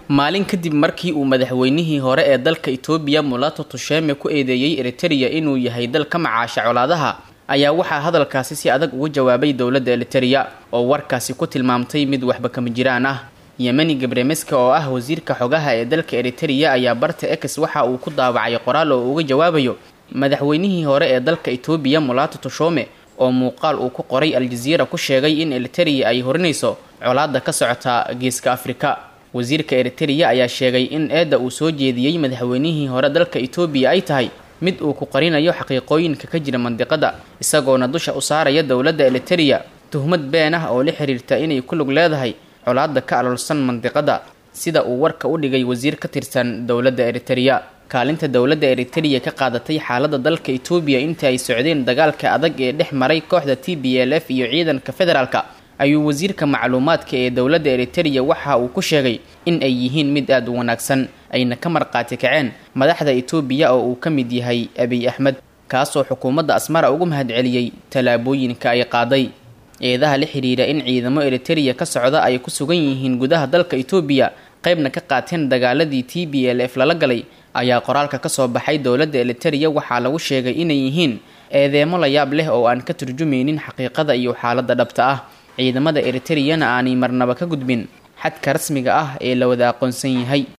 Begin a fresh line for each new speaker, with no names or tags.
maalin kadib markii uu madaxweynihii hore ee dalka itoobiya mulato tusheme ku eedeeyey eritereya inuu yahay dal ka macaasha colaadaha ayaa waxaa hadalkaasi si adag uga jawaabay dowladda eritereya oo warkaasi ku tilmaamtay mid waxba kama jiraan ah yemeni gabremeska oo ah wasiirka xogaha ee dalka eritereya ayaa barta ex waxa uu ku daawacay qoraal oo uga jawaabayo madaxweynihii hore ee dalka itoobiya mulato tushome oo muuqaal uu ku qoray aljaziira ku sheegay in eritereya ay horinayso colaada ka socota geeska afrika wasiirka eritereya ayaa sheegay in eedda uu soo jeediyey madaxweynihii hore dalka itoobiya ay tahay mid uu ku qarinayo xaqiiqooyinka ka jira mandiqada isagoona dusha u saaraya dowladda eritereya tuhmad been ah oo la xiriirta inay ku lug leedahay colaada ka aloolsan mandiqada sida uu warka u dhigay wasiir ka tirsan dowladda eritereya kaalinta dowladda eritereya ka qaadatay xaalada dalka itoobiya intii ay socdeen dagaalka adag ee dhex maray kooxda t b l f iyo ciidanka federaalka ayuu wasiirka macluumaadka ee dowladda eritereya waxa uu ku sheegay in ay yihiin mid aada u wanaagsan ayna ka marqaati kaceen madaxda itoobiya oo uu ka mid yahay abiy axmed kaasoo xukuumadda asmara ugu mahadceliyey tallaabooyinka ay qaaday eedaha la xidhiira in ciidamo eritereya ka socda ay ku sugan yihiin gudaha dalka itoobiya qaybna ka qaateen dagaaladii t b l f lala galay ayaa qoraalka kasoo baxay dowladda eritereya waxaa lagu sheegay inay yihiin eedeemo la yaab leh oo aan ka turjumaynin xaqiiqada iyo xaaladda dhabta ah ciidamada eritereyana aanay marnaba ka gudbin xadka rasmiga ah ee la wada aqoonsan yahay